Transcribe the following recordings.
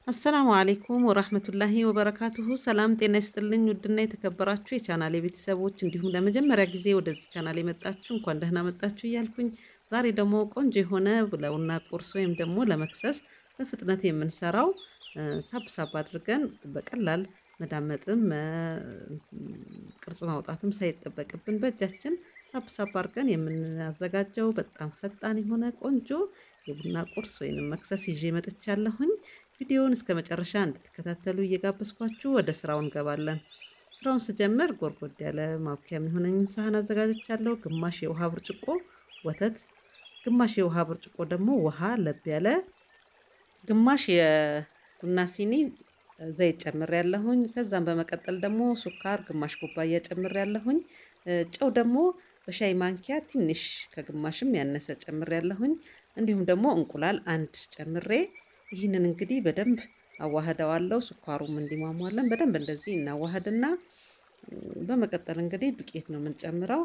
አሰላሙ አሌይኩም ወራህመቱላሂ ወበረካቱሁ። ሰላም ጤና ይስጥልኝ። ውድና የተከበራችሁ የቻናሌ ቤተሰቦች እንዲሁም ለመጀመሪያ ጊዜ ወደዚህ ቻናል የመጣችሁ እንኳን ደህና መጣችሁ እያልኩኝ ዛሬ ደግሞ ቆንጆ የሆነ ለቡና ቁርስ ወይም ደግሞ ለመክሰስ በፍጥነት የምንሰራው ሳብ ሳብ አድርገን በቀላል መዳመጥም ቅርጽ ማውጣትም ሳይጠበቅብን በእጃችን ሳብ ሳብ አድርገን የምናዘጋጀው በጣም ፈጣን የሆነ ቆንጆ የቡና ቁርስ ወይንም መክሰስ ይዤ መጥቻለሁኝ። ቪዲዮውን እስከ መጨረሻ እንድትከታተሉ እየጋበዝኳችሁ ወደ ስራው እንገባለን። ስራውን ስጀምር ጎርጎድ ያለ ማብኪያ የሚሆነኝን ሳህን አዘጋጅቻለሁ። ግማሽ የውሃ ብርጭቆ ወተት፣ ግማሽ የውሃ ብርጭቆ ደግሞ ውሃ ለብ ያለ፣ ግማሽ የቡና ሲኒ ዘይት ጨምር ያለሁኝ። ከዛም በመቀጠል ደግሞ ሱካር ግማሽ ኩባያ ጨምር ያለሁኝ። ጨው ደግሞ በሻይ ማንኪያ ትንሽ ከግማሽም ያነሰ ጨምር ያለሁኝ። እንዲሁም ደግሞ እንቁላል አንድ ጨምሬ ይህንን እንግዲህ በደንብ አዋህደዋለሁ። ስኳሩም እንዲሟሟለን በደንብ እንደዚህ እናዋህድና በመቀጠል እንግዲህ ዱቄት ነው የምንጨምረው።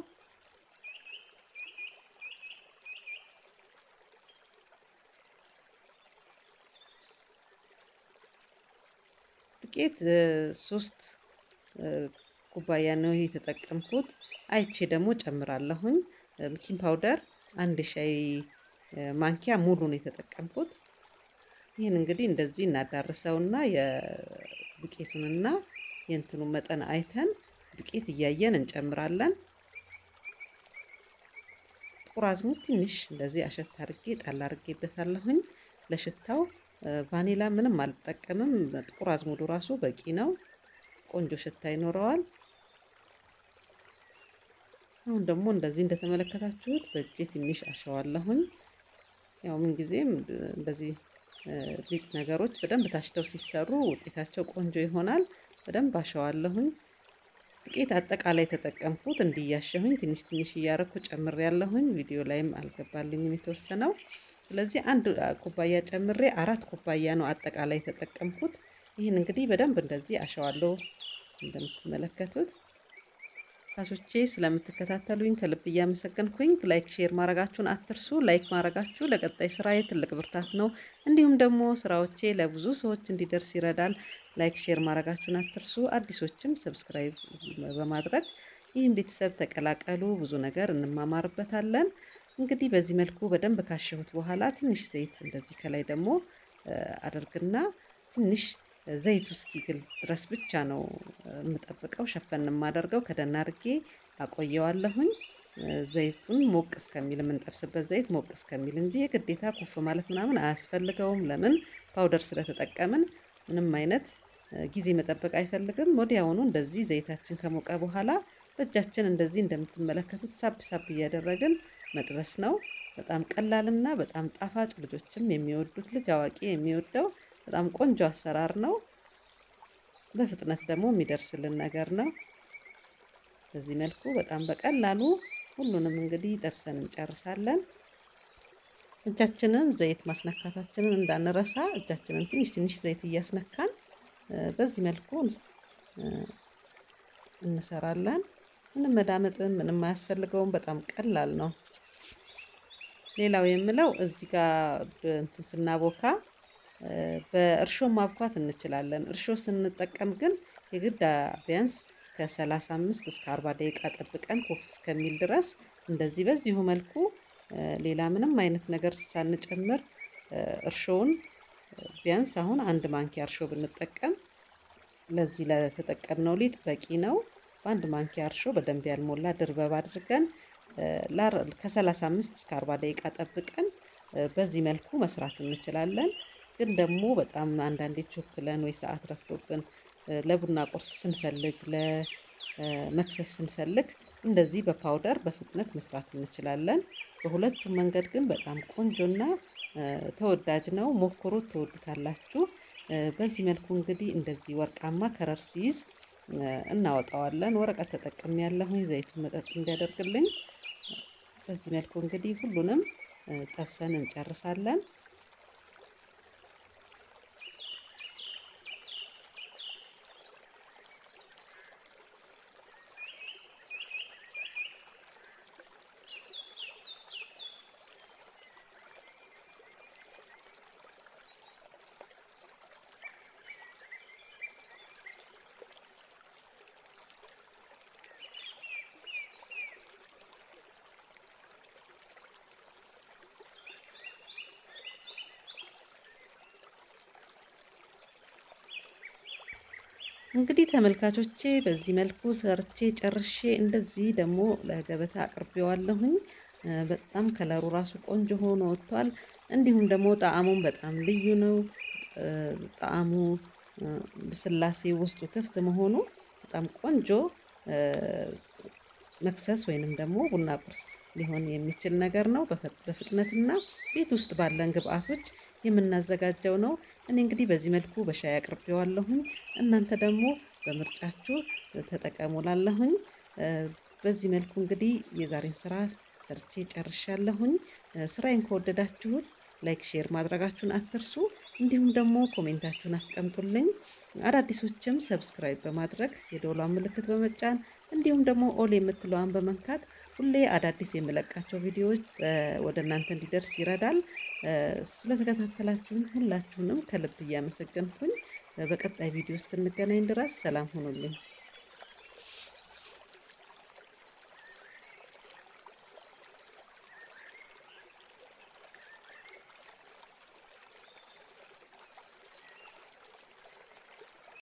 ዱቄት ሶስት ኩባያ ነው የተጠቀምኩት። አይቼ ደግሞ ጨምራለሁኝ። ቤኪንግ ፓውደር አንድ ሻይ ማንኪያ ሙሉ ነው የተጠቀምኩት። ይህን እንግዲህ እንደዚህ እናዳርሰውና የዱቄቱንና የእንትኑን መጠን አይተን ዱቄት እያየን እንጨምራለን። ጥቁር አዝሙድ ትንሽ እንደዚህ አሸት አድርጌ ጣል አድርጌበታለሁኝ። ለሽታው ቫኒላ ምንም አልጠቀምም። ጥቁር አዝሙዱ ራሱ በቂ ነው። ቆንጆ ሽታ ይኖረዋል። አሁን ደግሞ እንደዚህ እንደተመለከታችሁት በእጄ ትንሽ አሸዋለሁኝ። ያው ምንጊዜም እንደዚህ ሊጥ ነገሮች በደንብ ታሽተው ሲሰሩ ውጤታቸው ቆንጆ ይሆናል። በደንብ አሸዋለሁኝ። ዱቄት አጠቃላይ ተጠቀምኩት እንዲያሸሁኝ ትንሽ ትንሽ እያረኩ ጨምሬ ያለሁኝ። ቪዲዮ ላይም አልገባልኝም የተወሰነው። ስለዚህ አንድ ኩባያ ጨምሬ አራት ኩባያ ነው አጠቃላይ የተጠቀምኩት። ይህን እንግዲህ በደንብ እንደዚህ አሸዋለሁ እንደምትመለከቱት ታሶቼ ስለምትከታተሉኝ ከልብ እያመሰገንኩኝ ላይክ ሼር ማድረጋችሁን አትርሱ። ላይክ ማድረጋችሁ ለቀጣይ ስራዬ ትልቅ ብርታት ነው። እንዲሁም ደግሞ ስራዎቼ ለብዙ ሰዎች እንዲደርስ ይረዳል። ላይክ ሼር ማድረጋችሁን አትርሱ። አዲሶችም ሰብስክራይብ በማድረግ ይህን ቤተሰብ ተቀላቀሉ። ብዙ ነገር እንማማርበታለን። እንግዲህ በዚህ መልኩ በደንብ ካሸሁት በኋላ ትንሽ ዘይት እንደዚህ ከላይ ደግሞ አደርግና ትንሽ ዘይቱ እስኪግል ድረስ ብቻ ነው የምጠብቀው። ሸፈን የማደርገው ከደን አድርጌ አቆየዋለሁኝ። ዘይቱን ሞቅ እስከሚል የምንጠብስበት ዘይት ሞቅ እስከሚል እንጂ የግዴታ ኩፍ ማለት ምናምን አያስፈልገውም። ለምን ፓውደር ስለተጠቀምን ምንም አይነት ጊዜ መጠበቅ አይፈልግም። ወዲያውኑ እንደዚህ ዘይታችን ከሞቀ በኋላ በእጃችን እንደዚህ እንደምትመለከቱት ሳብ ሳብ እያደረግን መጥበስ ነው። በጣም ቀላልና በጣም ጣፋጭ ልጆችም የሚወዱት ልጅ አዋቂ የሚወደው በጣም ቆንጆ አሰራር ነው። በፍጥነት ደግሞ የሚደርስልን ነገር ነው። በዚህ መልኩ በጣም በቀላሉ ሁሉንም እንግዲህ ጠብሰን እንጨርሳለን። እጃችንን ዘይት ማስነካታችንን እንዳንረሳ እጃችንን ትንሽ ትንሽ ዘይት እያስነካን በዚህ መልኩ እንሰራለን። ምንም መዳመጥን ምንም አያስፈልገውም። በጣም ቀላል ነው። ሌላው የምለው እዚህ ጋር እንትን ስናቦካ በእርሾ ማብኳት እንችላለን። እርሾ ስንጠቀም ግን የግድ ቢያንስ ከ35 እስከ 40 ደቂቃ ጠብቀን ኮፍ እስከሚል ድረስ እንደዚህ በዚሁ መልኩ ሌላ ምንም አይነት ነገር ሳንጨምር እርሾውን ቢያንስ አሁን አንድ ማንኪያ እርሾ ብንጠቀም ለዚህ ለተጠቀምነው ሊጥ በቂ ነው። በአንድ ማንኪያ እርሾ በደንብ ያልሞላ ድርበብ አድርገን ከ35 እስከ 40 ደቂቃ ጠብቀን በዚህ መልኩ መስራት እንችላለን። ግን ደግሞ በጣም አንዳንዴ ቾክለን ወይ ሰዓት ረፍዶብን ለቡና ቁርስ ስንፈልግ ለመክሰስ ስንፈልግ እንደዚህ በፓውደር በፍጥነት መስራት እንችላለን። በሁለቱም መንገድ ግን በጣም ቆንጆና ተወዳጅ ነው። ሞክሩት፣ ትወዱታላችሁ። በዚህ መልኩ እንግዲህ እንደዚህ ወርቃማ ከረር ሲይዝ እናወጣዋለን። ወረቀት ተጠቅሜ ያለሁኝ ዘይቱን መጠጥ እንዲያደርግልኝ። በዚህ መልኩ እንግዲህ ሁሉንም ጠብሰን እንጨርሳለን። እንግዲህ ተመልካቾቼ በዚህ መልኩ ሰርቼ ጨርሼ እንደዚህ ደግሞ ለገበታ አቅርቤዋለሁኝ። በጣም ከለሩ ራሱ ቆንጆ ሆኖ ወጥቷል። እንዲሁም ደግሞ ጣዕሙም በጣም ልዩ ነው። ጣዕሙ ስላሴ ውስጡ ክፍት መሆኑ በጣም ቆንጆ መክሰስ ወይንም ደግሞ ቡና ቁርስ ሊሆን የሚችል ነገር ነው። በፍጥነትና ቤት ውስጥ ባለን ግብአቶች የምናዘጋጀው ነው። እኔ እንግዲህ በዚህ መልኩ በሻይ አቅርቤዋለሁኝ። እናንተ ደግሞ በምርጫችሁ ተጠቀሙላለሁኝ። በዚህ መልኩ እንግዲህ የዛሬን ስራ ሰርቼ ጨርሻለሁኝ። ስራዬን ከወደዳችሁት ላይክ፣ ሼር ማድረጋችሁን አትርሱ። እንዲሁም ደግሞ ኮሜንታችሁን አስቀምጡልኝ። አዳዲሶችም ሰብስክራይብ በማድረግ የደወሏን ምልክት በመጫን እንዲሁም ደግሞ ኦል የምትለዋን በመንካት ሁሌ አዳዲስ የምለቃቸው ቪዲዮዎች ወደ እናንተ እንዲደርስ ይረዳል። ስለተከታተላችሁን ሁላችሁንም ከልብ እያመሰገንኩኝ በቀጣይ ቪዲዮ እስክንገናኝ ድረስ ሰላም ሁኑልኝ።